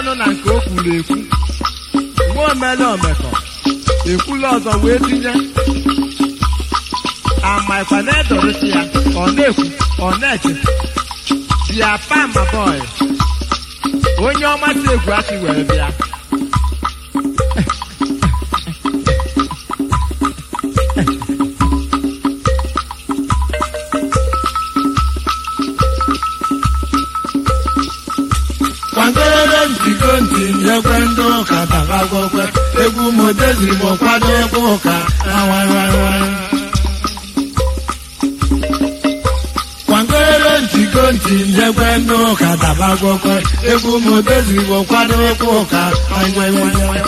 ọnụ na nke o kwuru ekwu mgbe omele omekọ ekwula ọzọ wee tinye amaikwa na-edorisi ya ọ na-ekwu ọ na-eche bịa pama bọị onye ọmasị egwu achị were bịa kwagoro ntiko ntị nyekwe ndị ụka tabagokwe egwu modezi bụ kwado egwu ụka awaiwaiwai kwagoro ntiko ntị nyekwe ndị ụka tabagokwe egwu modezi bụ kwado egwu ụka awaiwaiwai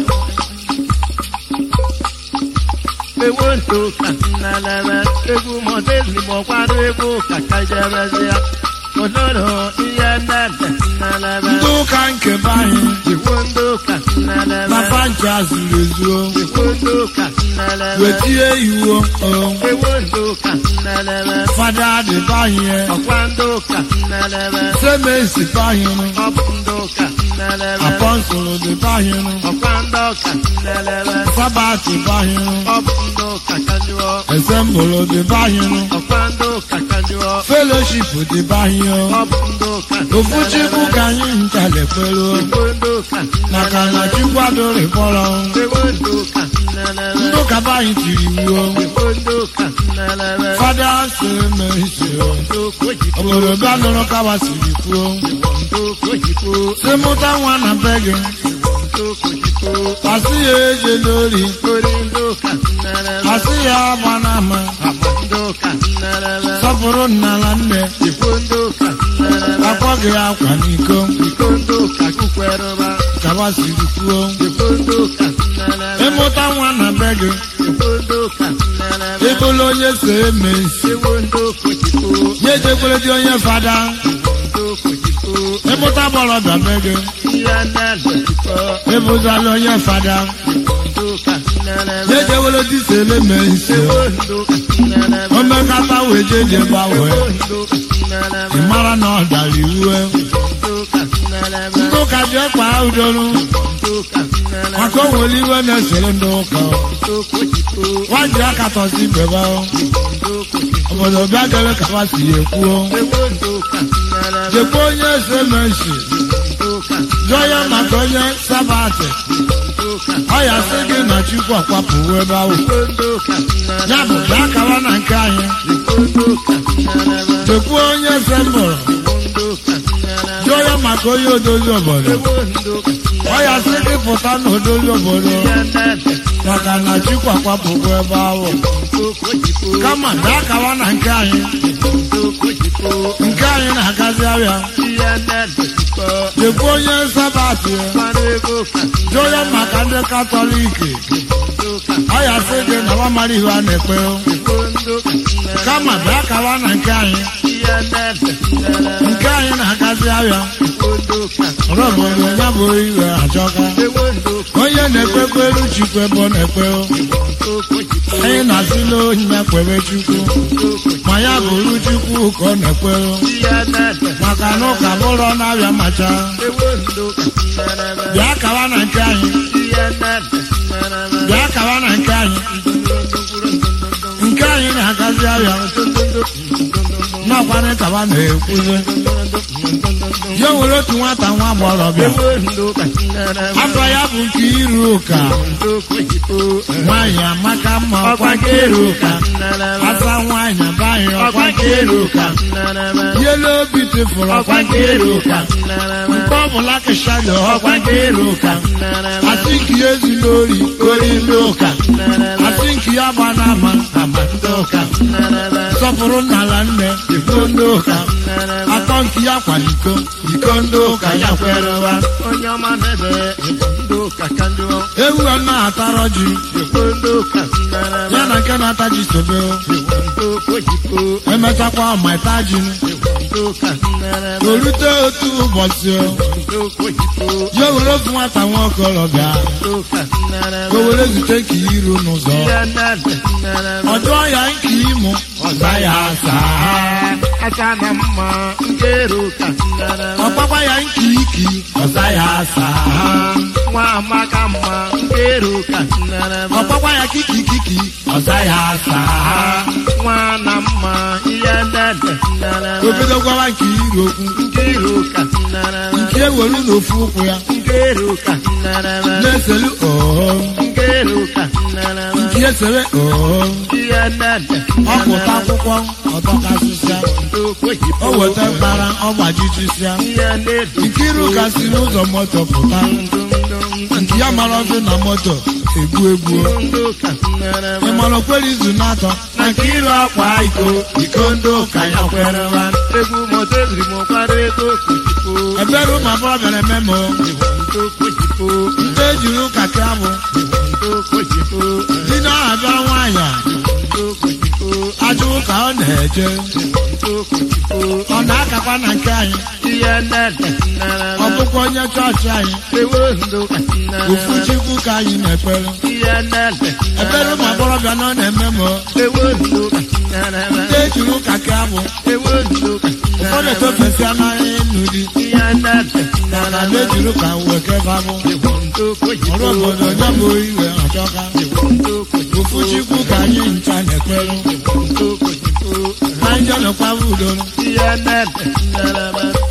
ewo nto ka nnalebe egwu modezi gbọkwado egwu ka kajebezie onoro ihe nnede nnalebe ndị ụka nke be anyị iwu ndị ụka nnalebe papa ncha zuru ezuo iwu ndị ụka nnalebe wetie iwu o ewo ndị ụka nnalebe fada dị be anyị ọkwa ndị ụka nnalebe semesi be anyị ọ bụ ndị ụka nnalebe apọstụl dị be anyị ọkwa ndị ụka nnalebe sabati be anyị ọ bụ ndị ụka kanjụọ esembụlụ dị be anyị ọkwa ndị ụka kanjụọ feloship dị be anyị ọ bụ ndị ụka ofu chukwu ka anyị nchalekwelu iwu ndị ụka maka na chukwu adịrị kpọrọ ewo ndị ụka nnalebe ndị ụka be anyị tiri iwu iwu ndị ụka nnalebe fada semesi ndị ụka ojibo obodo bịa nụrụ kawa siri kwuo ndị ụka ojibo si mụta nwa na be gị ndị ụka ojibo asị ya eje n'ori ori ndị ụka nnalebe asị ya agba n'ama agba ndị ụka nnalebe sọpụrụ nna na nne iwu ndị ụka nnalebe akwa gị akwa n'iko iko ndị ụka kukwerụba kawa siri kwuo iwu ndị ụka nnalebe ịmụta nwa na be gị iwu ndị ụka nnalebe ịbụla onye so eme isi iwu ndị ụka ojibo ya ejekwere dị onye fada ndị ụka ojibo ịmụta gbọrọbịa be gị ihe nnalebe jikọ ịbụzala onye fada ndị ụka nnalebe ya ejewere dị so eme isi iwu ndị ụka nnalebe omekata wee jeje gbanwee ndị ụka nnalebe ị mara na ọ dara iwu ndị ụka nnalebe ndị ụka ji ekpa udolu ndị ụka nnalebe maka o nwere iwe na-esere ndị ụka ndị ụka ojibo nwa ji akatọzi bebe ndị ụka ojibo obodo bịa gere ka ha si ekwuo ewo ndị ụka nnalebe jekwa onye ese menshi ndị ụka jụọ ya maka onye sabati ndị ụka ọ ya sị gị na chukwu ọkwapụwo ebe ahụ iwo ndị ụka nnalebe ya bụ bịa kawa na nke anyị iwo ndị ụka nnalebe jekwa onye sembụrụ iwo ndị ụka nnalebe jụọ ya maka onye odozi obodo ewo ndị ụka ọ ya sị gị pụta na odozi obodo ihe nnalebe maka na chukwu ọkwapụwo ebe ahụ ndị ụka ojibo kama bịa kawa na nke anyị ndị ụka ojibo nke anyị na-agazi arịa ihe nnalebe jikọ jekwa onye sabati mmanụ ego ụka jụọ ya maka ndị katọliki ndị ụka ọ ya sị gị na ọ mara ihe a na-ekpe iwo ndị ụka nnalebe kama bịa kawa na nke anyị ihe nnalebe nnalebe nke anyị na-agazi arịa iwo ndị ụka rọbụrụ ya bụ iwe achọka ewo ndị ụka onye na-ekpekwe elu chukwu ebe ọ na-ekpe ndị ụka ojibo anyị na-asịla onye na-ekpere chukwu ndị ụka ma ya bụrụ chukwu ka ọ na-ekpe ihe nnalebe maka na ụka bụrụ na-abịa macha ewo ndị ụka nnalebe bịa kawa na nke anyị ihe nnalebe nnalebe bịa kawa na nke anyị nke anyị na-agazi arịa n'ọkwanị kawa na-ekwuzi ya nwere otu nwata nwa agbọghọbịa afọ ya bụ nke iru ụka nwaanyị amaka mma ọkwa nke iru ụka asa nwaanyị abaghị ọkwa nke iru ụka yelo obi tụfuru ọkwa nke iru ụka nke ọbụla keshalo ọkwa nke iru ụka asị nke ya ezula ori ori ndị ụka asị nke ya gba n'ama ama ndị ụka sọpụrụ nnala nne iko ndị ụka akpọ nke ya kwaliko iko ndị ụka ya kwerewa onye ọma na-ebe ndị ụka ka ndị ọ ewu a na-atarọ ji ekwe ndị ụka nnara ya na nke na-ata ji sobe ndị ụka ojibo emechakwa ọmaita ji ndị ụka nnara orute otu ụbọchị ndị ụka ojibo ya were otu nwata nwa okorobịa ndị ụka nnara ka o were zute nke iru n'ụzọ ihe nnara nnara ọ jụọ ya nke ịmụ ọza ya asaa asa na mma nkero ka nnara ọgbakwa ya nki iki ọza ya asaa nwa amaka mma nkero ka nnara ọgbakwa ya kiki kiki ọza ya asaa nwa na mma ihe ndede nnara obido gwawa nke iri okwu nkero ka nnara nke ewelu n'ofu ụkwụ ya nkero ka nnara na-eselu ọhọm nkero ka nnara nke esere ọhọm ihe ndede ọpụta akwụkwọ ọtọkasịsịa o weta mkpara ọgbajichisịa ihe ndede Nkiru ka si n'ụzọ moto pụta nke ya mara ọzọ na moto egbu egbu ndo ka nnara ị mara okwere izu n'atọ na Nkiru akwa iko iko ndị ụka ya kwere wa egwu moto eziri m kwara ego kojipo ebere ụmụ abụọ bịara memo ndo kojipo ndị ejiri ụka ka abụ ndo kojipo di na aha bịara nwaanyị a, ndo kojipo ajụ ụka ọ na-eje ndo kojipo ọ na-akakwa na nke anyị ihe ndede nnara ọ bụkwa onye chọọchị anyị ewo ndo ka nnara ofu chukwu ka anyị na-ekpere ihe ndede ebere ụmụ agbọghọbịa nọ na-eme mo ewo ndo ka nnara ndị ejiri ụka ka abụ ewo ndo ka ụfọdụ nnara etofesịa n'elu di ihe ndede mana nnara na-ejiri ụka wekebe abụ ewo ndo kojipo ọrụ obodo onye bụ iwe ọchọka ndo kojipo ofu chukwu ka anyị ncha na-ekpere ndo kojipo anyị je nọkwaba udo ihe ndede nnara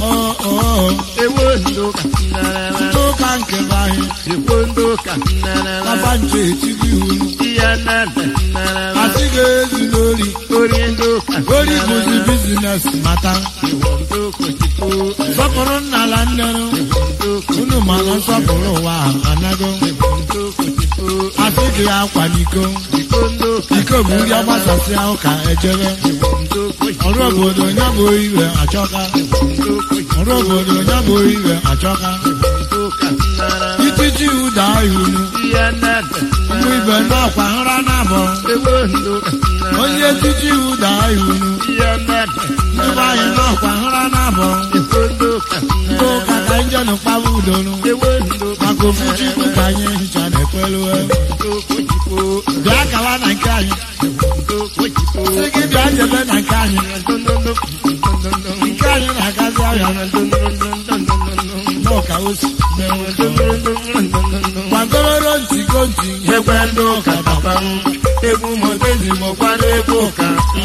oo ewo ndo ka nnara ndị ụka nke bụ anyị ewo ndo ka nnara papa nche etigo iwu ihe ndede nnara asị ga-ezu n'ori ori ndo ka ori bụzi bizines mata ewo ndo kojipo sọpụrụ nna ala nnerụ ndo unu mana nsọpụrụ ụwa anago ndo kojipo asị gị akwa n'iko iko ndo ka iko bụ nri ọgbasasịa ụka ejebe ndo kojipo ọrụ obodo onye bụ iwe achọka ndo kojipo ọrụ obodo onye bụ iwe achọka ndo ka nnara itiji ụda ihunu ihe ndede ụmụ ibe n'ọkwa nra na-abọ ewo ndo ka nnara onye etiji ụda ihunu ihe ndede ndị be anyị n'ọkwa nra na-abọ iko ndo ka ndị nnara ụka ka njenu kpaba udonu ewo ndo ka maka ofu chukwu ka anyị hicha na-ekweluwe ndo kojipo bịa kawa na nke anyị ndo kojipo sị gị bịa jebe na nke anyị nke anyị na-agazi ahịa n'ụka osi gbagororo ntị go ntị ekwe ndị ụka papa m egwu motezi mọkwara egwu ụka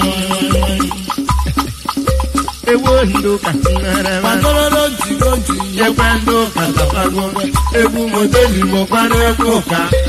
egwu ndị ụka gbagororo ntị go ntị ekwe ndị ụka tapago egwu motezi mọkwara egwu ụka